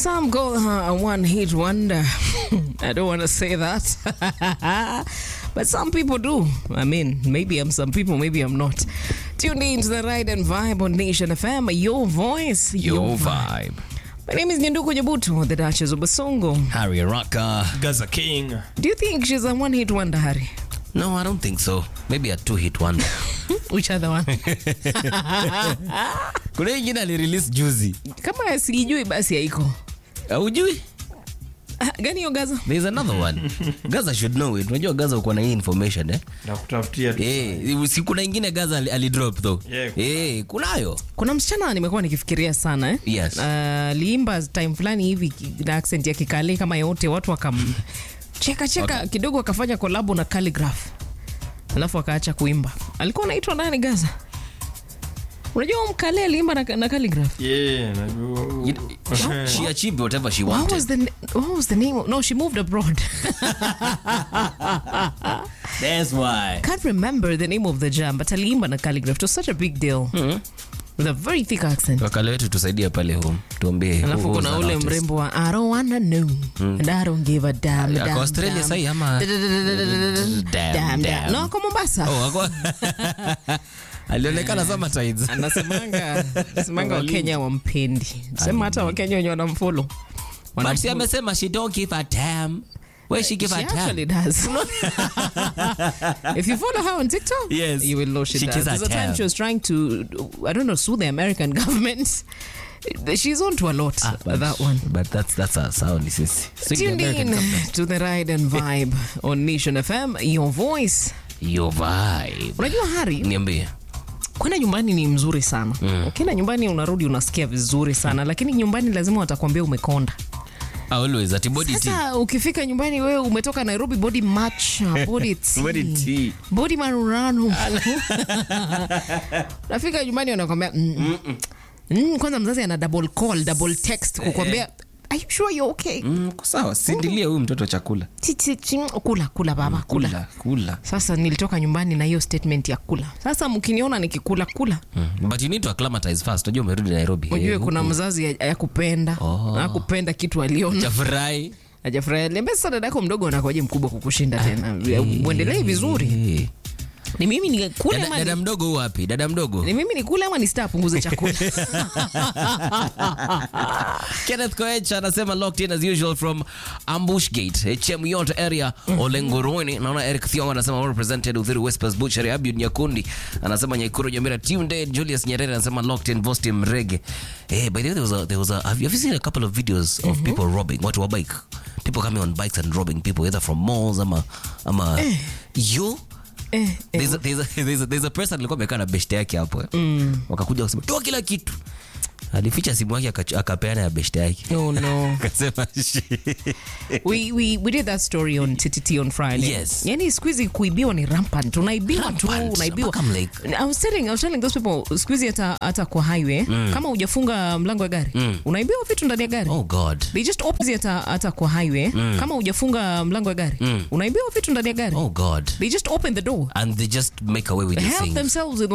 Some call her a one hit wonder. I don't want to say that. but some people do. I mean, maybe I'm some people, maybe I'm not. Tuned in to the Ride and Vibe on Nation FM. Your voice, Your vibe. My name is Nyanduku Nyabutu, the Duchess of Basongo. Harry Raka. Gaza King. Do you think she's a one hit wonder, Harry? No, I don't think so. Maybe a two hit wonder. Which other one? Kuna hii jina alirelease juzi. Kama sijui basi haiko. Haujui? Ah, Gani hiyo Gaza? There's another one. Gaza should know it. Unajua Gaza uko na hii information eh? Na kutafutia tu. Eh, si kuna ingine Gaza ali- alidrop though. Yeah. Eh, kunayo. Kuna msichana nimekuwa nikifikiria sana eh? Yes. Aliimba time fulani hivi ki- na accent ya Kikale kama yote, watu wakam cheka cheka kidogo, akafanya kolabo na Calligraph, alafu akaacha kuimba. Alikuwa anaitwa nani Gaza? Unajua huyu Mkale aliimba na, na Calligraph. Yeah, najua. She achieved whatever she What was wanted. the na- what was the name? of- No, she moved abroad. That's why. Can't remember the name of the jam, but aliimba na Calligraph. It was such a big deal. With a very thick accent. Wakale wetu tusaidia pale home. Tuambie. who alafu was kuna that ule artist? mrembo wa I don't wanna know and I don't give a damn, Ako damn, Australia damn. sahi ama? Damn, damn. Damn, damn. No, ako Mombasa. Oh, ako. Alionekana sama tides. Anasemanga anasemanga Wakenya wampendi. Sema hata Wakenya wenye wanamfollow. But si amesema she don't give a damn. Where she give She a damn? actually does. if you follow her on TikTok, Yes. you will know she, She does. gives a There's a time damn. she was trying to, I don't know, sue the American government. She's on to a lot, But- that one. But that's that's a sound. Sisi. Sing the Tuned American in government. to the Ride and Vibe on Nation FM, your voice. Your vibe. Unajua Hari, Niambie. kwenda nyumbani ni mzuri sana mm. ukienda nyumbani unarudi unasikia vizuri sana lakini nyumbani lazima watakwambia umekonda Always at body tea. sasa ukifika nyumbani wewe umetoka nairobi body match body tea, Body tea. body marurano nafika nyumbani wanakwambia mm, mm, kwanza mzazi ana double call double text kukwambia are you sure you're okay Mm, ko sawa. Sindilia huyu mtoto chakula. Chi, chi, chi, kula kula baba kula Kula, kula. sasa nilitoka nyumbani na hiyo statement ya kula sasa mkiniona nikikula kula Mm. But you need to acclimatize first. Unajua umerudi Nairobi. ujue Eh, kuna huku. mzazi yakupenda Oh. akupenda kitu aliona Chafurahi. ajafurahia liambia sasa dadako mdogo anakuwaje mkubwa kukushinda tena uendelee vizuri Eh. ni mimi nikule Dada, ama dada ni- mdogo huyu wapi? Dada mdogo. ni mimi nikule ama nistaa punguze chakula Kenneth Koech anasema locked in as usual from Ambush Gate, eh, Chemuyot area, Olengoroni. Naona Eric Thiong anasema well represented Uthiru Whispers Butchery, Abiud Nyakundi anasema Nyaikuru Nyamira tuned in. Julius Nyerere anasema locked in Vosti Mrege. Eh, by the way there was a there was a have you, have you seen a couple of videos of people robbing watu wa bike? People coming on bikes and robbing people either from malls ama ama you eh, There's a, there's a, there's a, there's a person alikuwa amekaa na beshte yake hapo eh. wakakuja kusema toa kila kitu alificha simu yake akachu- akapeana ya beshte yake no no akasema we, we, we did that story on TTT on Friday. Yes. Yani siku hizi kuibiwa ni rampant. Unaibiwa tu, Rampant. unaibiwa. Mpaka I'm like- I was telling, I was telling those people siku hizi hata hata kwa highway kama hujafunga mlango wa gari unaibiwa vitu ndani ya gari. oh god They just open hata hata kwa highway kama hujafunga mlango wa gari unaibiwa vitu ndani ya gari. oh god They just open the door. and they just make away with the Help things themselves with